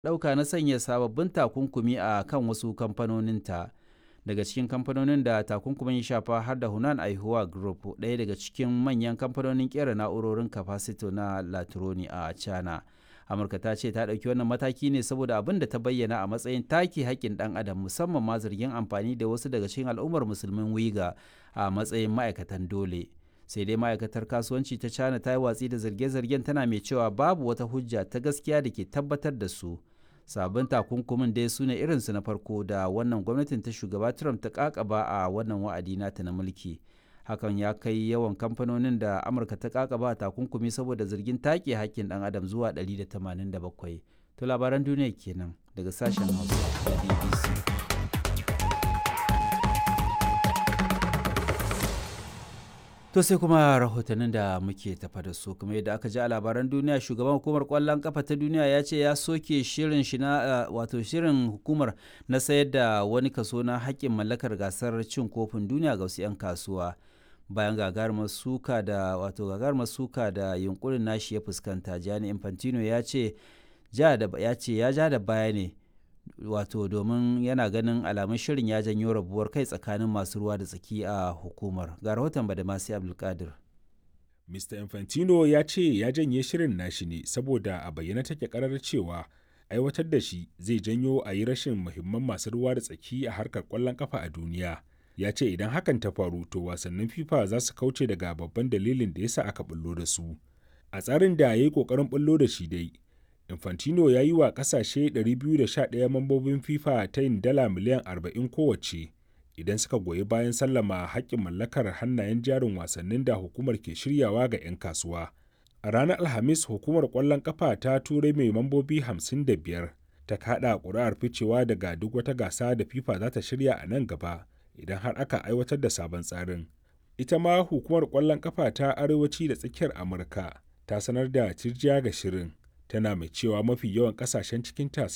ɗauka na sanya sababbin takunkumi a kan wasu kamfanoninta. Daga cikin kamfanonin da takunkumin ya shafa har da Hunan Aihuwa Group, ɗaya daga cikin manyan kamfanonin ƙera na'urorin kafasito na Latroni a China. Amurka ta ce ta ɗauki wannan mataki ne saboda abin da ta bayyana a matsayin take haƙƙin ɗan adam musamman ma zargin amfani da wasu daga cikin al'ummar musulmin Wiga a matsayin ma'aikatan dole. sai dai ma'aikatar kasuwanci ta china ta yi watsi da zarge-zargen tana mai cewa babu wata hujja ta gaskiya da ke tabbatar da su sabon takunkumin dai su ne irinsu na farko da wannan gwamnatin ta shugaba trump ta kakaba a wannan wa'adi nata na mulki hakan ya kai yawan kamfanonin da amurka ta kakaba takunkumi saboda zargin take hakkin dan adam zuwa 187 to labaran duniya kenan daga sashen hausa da bbc To sai kuma rahotannin da muke tafa da su kuma yadda aka ji a labaran duniya shugaban hukumar kwallon kafa ta duniya ya ce ya soke shirin shi na wato shirin hukumar na sayar da wani kaso na haƙƙin mallakar gasar cin kofin duniya ga wasu 'yan kasuwa bayan gagarumar suka da wato gagarumar suka da yunkurin nashi ya fuskanta Gianni Infantino ya ce ya ce ya ja da baya ne wato domin yana ganin alamun shirin ya janyo rabuwar kai tsakanin masu ruwa da tsaki a hukumar ga rahoton badamasi abdulkadir mr infantino ya ce ya janye shirin nashi ne saboda a bayyana take karar cewa aiwatar da shi zai janyo a yi rashin muhimman masu ruwa da tsaki a harkar kwallon kafa a duniya ya ce idan hakan ta faru to wasannin fifa za su kauce daga babban dalilin da yasa aka bullo da su a tsarin da ya yi kokarin bullo da shi dai Infantino ya yi wa kasashe 211 mambobin FIFA ta yin dala miliyan 40 kowace idan suka goyi bayan sallama haƙƙin mallakar hannayen jarin wasannin da hukumar ke shiryawa ga 'yan kasuwa. A ranar Alhamis hukumar ƙwallon ƙafa ta turai mai mambobi 55 ta kaɗa ƙuri'ar ficewa daga duk wata gasa da FIFA za ta shirya a nan gaba idan har aka aiwatar da sabon tsarin. Ita ma hukumar ƙwallon ƙafa ta arewaci da tsakiyar Amurka ta sanar da cirjiya ga shirin. tana mai cewa mafi yawan kasashen cikinta